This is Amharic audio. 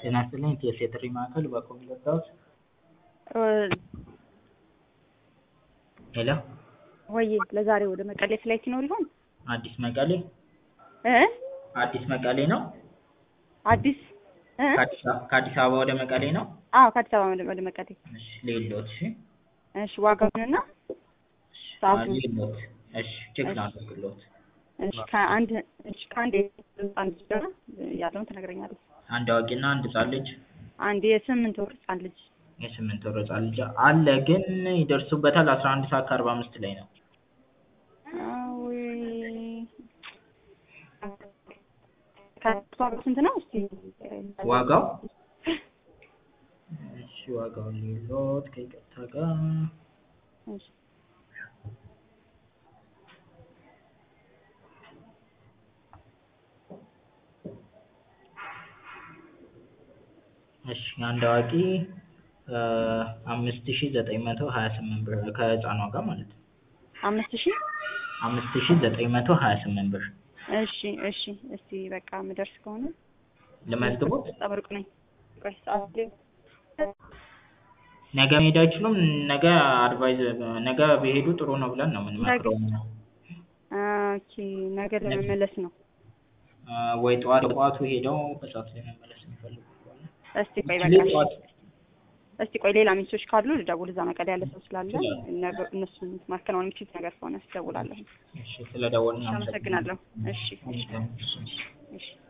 ጤና ይስጥልኝ ቴስ የጥሪ ማዕከል በኮም ለጋውስ ሄሎ ወይ ለዛሬ ወደ መቀሌ ፍላይት ይኖር ይሆን? አዲስ መቀሌ እ አዲስ መቀሌ ነው አዲስ እ ከአዲስ አ- ከአዲስ አበባ ወደ መቀሌ ነው አዎ ከአዲስ አበባ ወደ- ወደ መቀሌ። እሺ ሌሎት እሺ እሺ ዋጋውንና ሰዓቱን ሌሎት እሺ ቼክ ላድርግሎት እሺ ከአንድ እሺ ከአንድ ህፃን ልጅ ጋር ያለውን ትነግረኛለህ። አንድ አዋቂና አንድ ህጻን ልጅ አንድ የስምንት ወር ህፃን ልጅ የስምንት ወር ህጻን ልጅ አለ ግን ይደርሱበታል አስራ አንድ ሰዓት ከአርባ አምስት ላይ ነው አዊ ከእሷ ጋር ስንት ነው? እስቲ ዋጋው እሺ ዋጋው ሌሎት ከይቅርታ ጋር እሺ እሺ አንድ አዋቂ አምስት ሺ ዘጠኝ መቶ ሀያ ስምንት ብር ከህፃኗ ጋር ማለት ነው አምስት ሺህ አምስት ሺ ዘጠኝ መቶ ሀያ ስምንት ብር እሺ እሺ እስቲ በቃ የምደርስ ከሆነ ልመዝግቦት በጣም ሩቅ ነኝ። ቆይ ሰዓት ላይ ነገ መሄድ አይችሉም ነገ አድቫይዝ ነገ ቢሄዱ ጥሩ ነው ብለን ነው የምንመክረው እኛ። ኦኬ ነገ ለመመለስ ነው። አ፣ ወይ ጠዋት ጠዋቱ ሄደው በሰዓት ላይ መመለስ የሚፈልጉ ከሆነ እስቲ ቆይ actually በቃ ጠዋት እስቲ ቆይ ሌላ ሚስቶች ካሉ ልደውል። እዛ መቀሌ ያለ ሰው ስላለ ይችላል። ነገ- እነሱን ማከናወን የሚችሉት ነገር ከሆነ እደውላለሁ። እሺ ስለደወልን አመሰግናለሁ። እሺ አመሰግናለሁ። እሺ